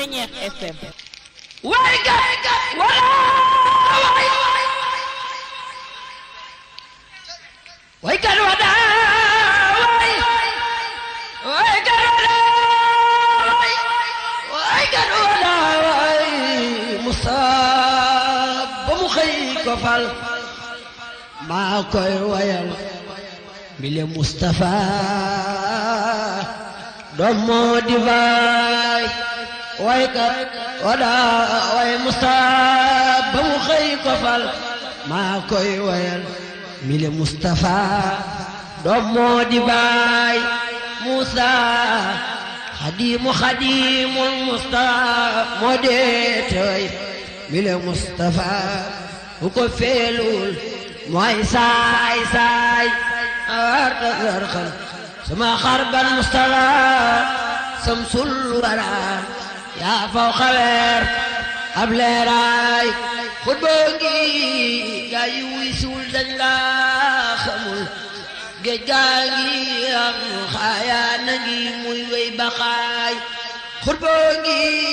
Ceñeex FM way ga wala way way ga wada way way ga wada way way ga wada way musab ba mu xëy ko fal maa koy wayal bile Mustafa doom moo di baay waykat wada way Mustafa ba mu xëy ko fal maa koy wayal bile Mustafa doom moo di baay Musa xadimu xadimul Mustafa moo dee tooy bile Mustafa bu ko feelul mooy saay saay awarta garxal sama xarban Mustafa samsul wara yaa faw xaweer ab leeraay xutba ngi gaa yi wuy siwul dañ laa xamul géej gaa ngi am xaayaa na ngi muy wey baxaay xutba ngi